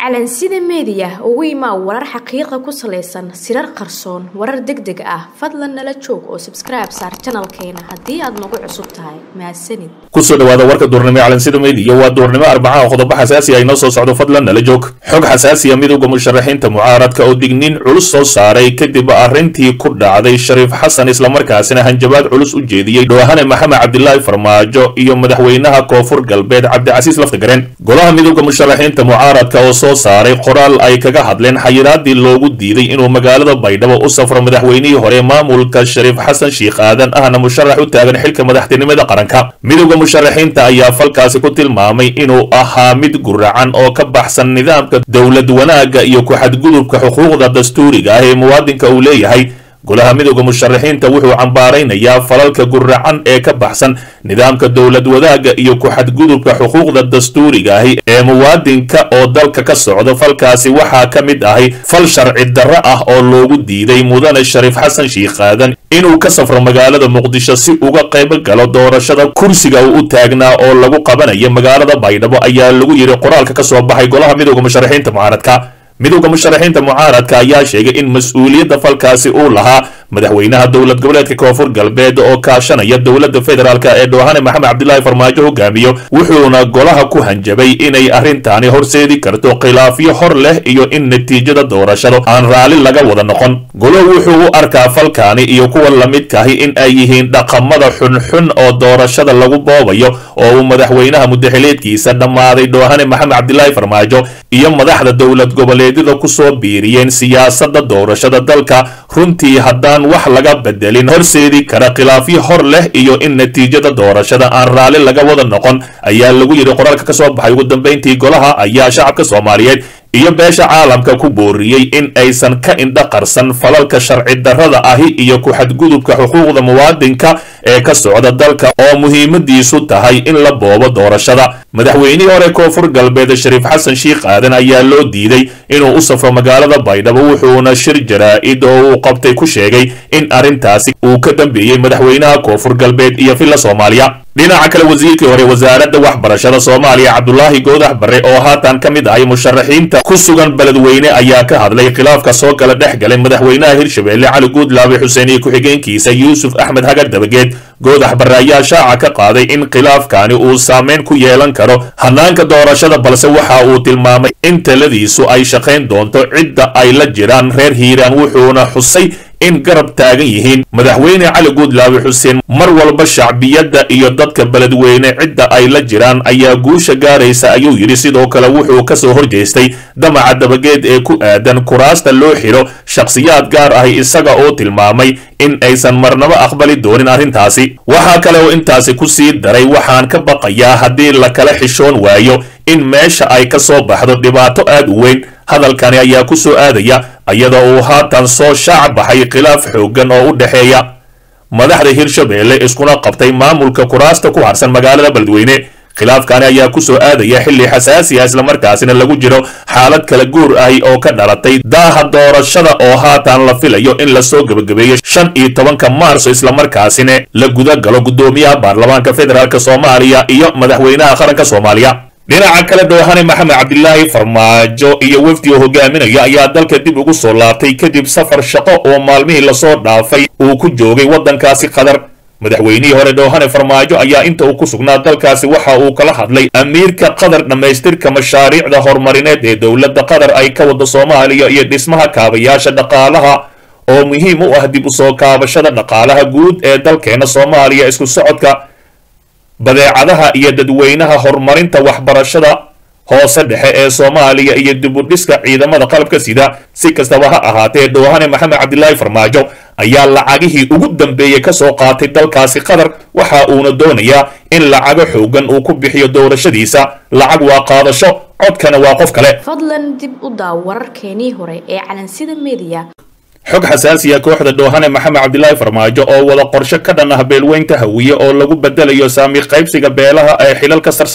calansida meediya ugu imaa warar xaqiiqa ku salaysan sirar qarsoon warar deg deg ah fadlan nala joog oo sabskribe saar janalkeena haddii aad nagu cusub tahay mahadsanid kusoo dhawaada warka duurnimo ee calansida meediya waa duurnimo arbacaha qodobo xasaasi ah inoo soo socdo fadlan nala joog xog xasaasiya midowda musharaxiinta mucaaradka oo digniin culus soo saaray kadib arrintii ku dhacday shariif xasan islamarkaasina hanjabaad culus u jeediyey dhoohane maxamed cabdilaahi farmaajo iyo madaxweynaha koonfur galbeed cabdicasiis laftagareen golaha midowda musharaxiinta mucaaradka oo soo saaray qoraal ay kaga hadleen xayiraadii loogu diiday inuu magaalada baydhabo u safro madaxweynihii hore maamulka shariif xasan shiikh aadan ahna musharax u taagan xilka madaxtinimada qaranka midowda musharaxiinta ayaa falkaasi ku tilmaamay inuu ahaa mid guracan oo ka baxsan nidaamka dowlad wanaagga iyo ku-xadgudubka xuquuqda dastuuriga ah ee muwaadinka uu leeyahay golaha midowda musharaxiinta wuxuu cambaaraynayaa falalka guracan ee ka baxsan nidaamka dowlad wadaagga iyo ku-xadgudubka xuquuqda dastuuriga ahi ee muwaadinka oo dalka ka socda falkaasi waxaa ka mid ahay fal sharci darro ah oo loogu diiday mudane shariif xasan shiikh aadan inuu ka safro magaalada muqdisho si uga qayb galo doorashada kursiga uu u taagnaa oo lagu qabanayo magaalada baydhabo ayaa lagu yidhi qoraalka ka soo baxay golaha midowda musharaxiinta mucaaradka midowda musharaxiinta mucaaradka ayaa sheegay in mas-uuliyadda falkaasi uu lahaa madaxweynaha dowlad goboleedka koonfur galbeed oo kaashanaya dowladda federaalk ee dhoohane maxamed cabdilaahi farmaajo hogaamiyo wuxuuna golaha ku hanjabay inay arrintaani horseedi karto khilaafyo hor leh iyo in natiijada doorashada aan raalli laga wada noqon golo wuxuu u arkaa falkaani iyo kuwa lamidkahi in ay yihiin dhaqamada xunxun oo doorashada lagu boobayo oo uu madaxweynaha mudaxileedkiisa dhammaaday dhoohane maxamed cabdilaahi farmaajo iyo madaxda dowlad goboleedyada kusoo biiriyeen siyaasadda doorashada dalka runtii haddaan wax laga bedelin horseedi kara khilaafyo hor leh iyo in natiijada doorashada aan raalli laga wada noqon ayaa lagu yidhi qoraalka ka soo baxay ugu dambayntii golaha ayaa shacabka soomaaliyeed iyo beesha caalamka ku booriyey in aysan ka indha qarsan falalka sharci darrada ahi iyo ku-xadgudubka xuquuqda muwaadinka ee ka socda dalka oo muhiimadiisu tahay in la boobo doorashada madaxweynihii hore koonfur galbeed shariif xasan shiikh aadan ayaa loo diiday inuu u safro magaalada baydhabo wuxuuna shir jaraa-id oo uu qabtay ku sheegay in arrintaasi uu ka dambeeyey madaxweynaha koonfur galbeed iyo villa soomaaliya dhinaca kale wasiirkii hore wasaaradda waxbarashada soomaaliya cabdulaahi goodax barre oo haatan ka mid ahay musharaxiinta ku sugan beledweyne ayaa ka hadlay khilaafka soo kala dhex galay madaxweynaha hirshabeelle cali guudlaabe xuseen iyo ku-xigeenkiisa yuusuf axmed hagar dabageed goodax barre ayaa shaaca ka qaaday in khilaafkaani uu saameyn ku yeelan karo hanaanka doorashada balse waxa uu tilmaamay in taladiisu ay shaqayn doonto cidda ay la jiraan reer hiiraan wuxuuna xusay in garab taagan yihiin madaxweyne cali guudlaabe xuseen mar walba shacbiyadda iyo dadka beledweyne cidda ay la jiraan ayaa guusha gaaraysa ayuu yidhi sidoo kale wuxuu ka soo horjeestay damaca dabageed ee ku aadan kuraasta loo xidho shakhsiyaad gaar ahi isaga oo tilmaamay in aysan marnabo aqbali doonin arrintaasi waxaa kale oo intaasi ku sii daray waxaan ka baqayaa haddii la kala xishoon waayo in meesha ay ka soo baxdo dhibaato aad u weyn hadalkani ayaa ku soo aadaya iyada uu haatan soo shaac baxay khilaaf xooggan oo u dhexeeya madaxda hirshabeelle iskuna qabtay maamulka kuraasta ku harsan magaalada beledweyne khilaafkani ayaa ku soo aadaya xilli xasaasi ah islamarkaasina lagu jiro xaalad kala guur ahi oo ka dhalatay daaha doorashada oo haatan la filayo in lasoo gebagabeeyo shan iyo tobanka maarso islamarkaasina la guda galo guddoomiyaha baarlamaanka federaalk soomaaliya iyo madaxweynaha qaranka soomaaliya dhinaca kale dhoohane maxamed cabdilaahi farmaajo iyo wefdi oo hogaaminaya ayaa dalka dib ugu soo laabtay kadib safar shaqo oo maalmihii lasoo dhaafay uu ku joogay waddankaasi qatar madaxweynihii hore dhoohane farmaajo ayaa inta uu ku sugnaa dalkaasi waxa uu kala hadlay amiirka qatar dhammaystirka mashaariicda horumarineed ee dowladda qatar ay ka wada soomaaliya iyo dhismaha kaabayaasha dhaqaalaha oo muhiim u ah dib u soo kaabashada dhaqaalaha guud ee dalkeena soomaaliya isku socodka badeecadaha iyo dadweynaha horumarinta waxbarashada hoose dhexe ee soomaaliya iyo dibudhiska ciidamada qalabka sida si kastaba ha ahaatee dhoohane maxamed cabdilaahi farmaajo ayaa lacagihii ugu dambeeyey ka soo qaatay dalkaasi qatar waxa uuna doonayaa in lacago xoogan uu ku bixiyo doorashadiisa lacag waa qaadasho codkana waa qof kale fadlan dib u daaw wararkeenii hore ee calansida meediya xog xasaasiya kooxda dhoohane maxamed cabdilaahi farmaajo oo wada qorshe ka dhan ah beelweynta hawiye oo lagu bedelayo saami qaybsiga beelaha ee xilalka sarsare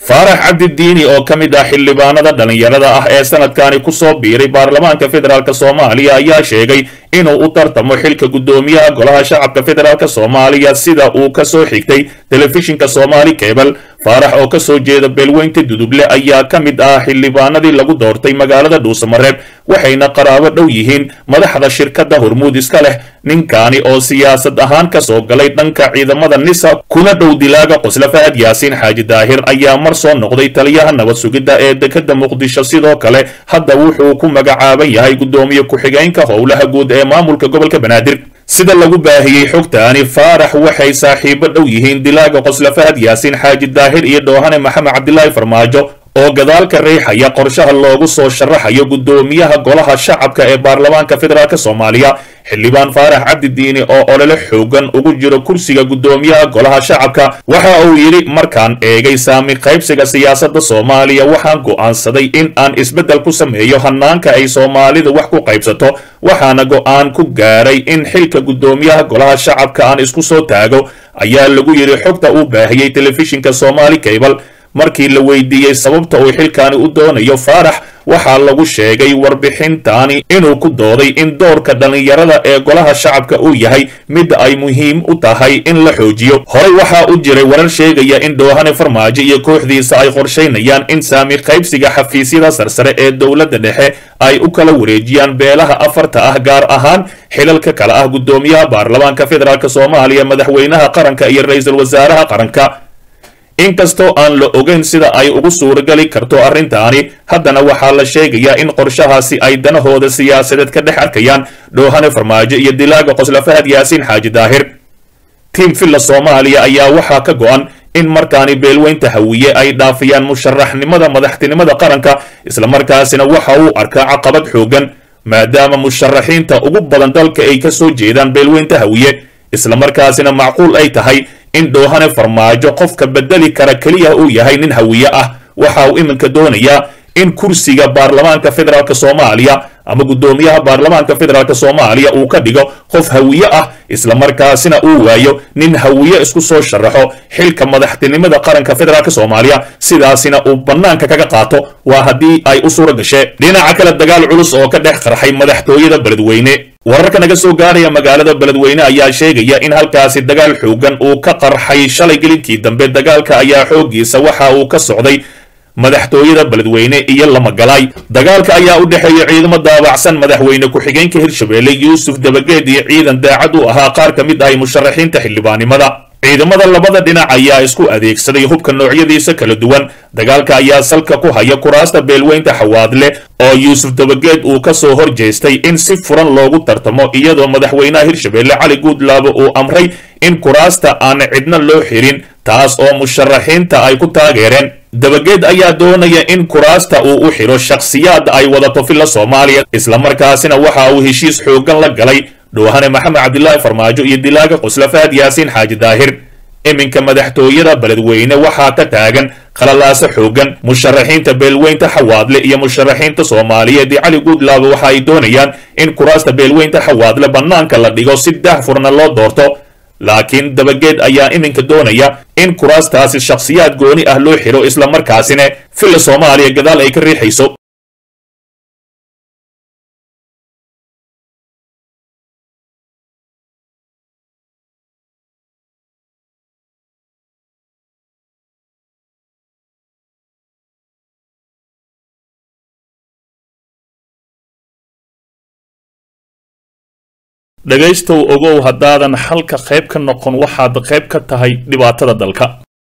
faarax cabdidiini oo ka mid ah xildhibaanada dhallinyarada ah ee sanadkani ku soo biiray baarlamaanka federaalk soomaaliya ayaa sheegay inuu u tartamo xilka guddoomiyaha golaha shacabka federaalk soomaaliya sida uu ka soo xigtay telefishinka soomaali kebal faarax oo ka soo jeeda beelweynta duduble ayaa ka mid ah xildhibaanadii lagu doortay magaalada dhuusamareeb waxayna qaraabo dhow yihiin madaxda shirkadda hormuud iska leh ninkaani oo siyaasad ahaan ka soo galay dhanka ciidamada nisa kuna dhow dilaaga qosla fahad yaasiin xaaji daahir ayaa mar soo noqday taliyaha nabad sugidda ee dekadda muqdisho sidoo kale hadda wuxuu ku magacaaban yahay guddoomiye ku-xigeenka howlaha guud ee maamulka gobolka banaadir sida lagu baahiyey xogtaani faarax waxay saaxiibo dhow yihiin dilaaga qosla fahad yaasiin xaaji daahir iyo dhoohane maxamed cabdilaahi farmaajo oo gadaalka riixaya qorshaha loogu soo sharaxayo guddoomiyaha golaha shacabka ee baarlamaanka federaalk soomaaliya xildhibaan faarax cabdidiini oo olole xoogan ugu jiro kursiga guddoomiyaha golaha shacabka waxa uu yidhi markaan eegay saami qaybsiga siyaasadda soomaaliya waxaan go'aansaday in aan isbeddel ku sameeyo hanaanka ay soomaalidu wax ku qaybsato waxaana go'aan ku gaaray in xilka guddoomiyaha golaha shacabka aan isku soo taago ayaa lagu yidhi xogta uu baahiyey telefishinka soomaali cable markii la weydiiyey sababta uu xilkaani u doonayo faarax waxaa lagu sheegay warbixintaani inuu ku dooday in doorka dhallinyarada ee golaha shacabka uu yahay mid ay muhiim u tahay in la xoojiyo horey waxaa u jiray warar sheegaya in dhoohane farmaajo iyo kooxdiisa ay qorshaynayaan in saami qaybsiga xafiisyada sarsare ee dowladda dhexe ay u kala wareejiyaan beelaha afarta ah gaar ahaan xilalka kale ah guddoomiyaha baarlamaanka federaalk soomaaliya madaxweynaha qaranka iyo ra-iisul wasaaraha qaranka inkastoo aan la ogeyn sida ay ugu suuragali karto arrintaani haddana waxaa la sheegayaa in qorshahaasi ay danahooda siyaasadeed ka dhex arkayaan dhoohane farmaajo iyo dilaaga qosla fahad yaasiin xaaji daahir tiim villa soomaaliya ayaa waxaa ka go'an in markaani beelweynta hawiye ay dhaafiyaan musharaxnimada madaxtinimada qaranka islamarkaasina waxa uu arkaa caqabad xoogan maadaama musharaxiinta ugu badan dalka ay ka soo jeedaan beelweynta hawiye islamarkaasina macquul ay tahay in dhoohane farmaajo qofka bedeli kara keliya uu yahay nin hawiye ah waxa uu iminka doonayaa in kursiga baarlamaanka federaalk soomaaliya ama guddoomiyaha baarlamaanka federaalk soomaaliya uu ka dhigo qof hawiye ah islamarkaasina uu waayo nin hawiye isku soo sharaxo xilka madaxtinimada qaranka federaalk soomaaliya sidaasina uu bannaanka kaga qaato waa haddii ay u suura gashee dhinaca kale dagaal culus oo ka dhex qarxay madaxtooyada beledweyne wararka naga soo gaaraya magaalada beledweyne ayaa sheegaya in halkaasi dagaal xoogan uu ka qarxay shalay gelinkii dambe dagaalka ayaa xooggiisa waxa uu ka socday madaxtooyada beledweyne iyo lamagalaay dagaalka ayaa u dhexeeya ciidamo daabacsan madaxweyne ku-xigeenka hirshabeelle yuusuf dabageed iyo ciidan daacad u ahaa qaar ka mid ahay musharaxiinta xildhibaannimada ciidamada labada dhinac ayaa isku adeegsaday hubka noocyadiisa kala duwan dagaalka ayaa salka ku haya kuraasta beelweynta xawaadle oo yuusuf dabageed uu ka soo hor jeestay in si furan loogu tartamo iyadoo madaxweynaha hirshabeelle cali guudlaabo uu amray in kuraasta aan cidna loo xirin taas oo musharaxiinta ay ku taageereen dabageed ayaa doonaya in kuraasta uu u xidho shakhsiyaad ay wadato filla soomaaliya islamarkaasina waxa uu heshiis xooggan la galay dhoohane maxamed cabdilaahi farmaajo iyo dilaaga qosla fahad yaasiin xaaji daahir iminka madaxtooyada beledweyne waxaa ka taagan khalalaaso xoogan musharaxiinta beelweynta xawaadle iyo musharaxiinta soomaaliyeed ee cali guudlaaba waxa ay doonayaan in kuraasta beelweynta xawaadle bannaanka la dhigo si daahfurna loo doorto laakiin dabageed ayaa iminka doonaya in kuraastaasi shakhsiyaad gooni ah loo xidho islamarkaasina filla soomaaliya gadaal ay ka riixayso dhegaystow ogow haddaadan xalka qayb ka noqon waxaad qayb ka tahay dhibaatada dalka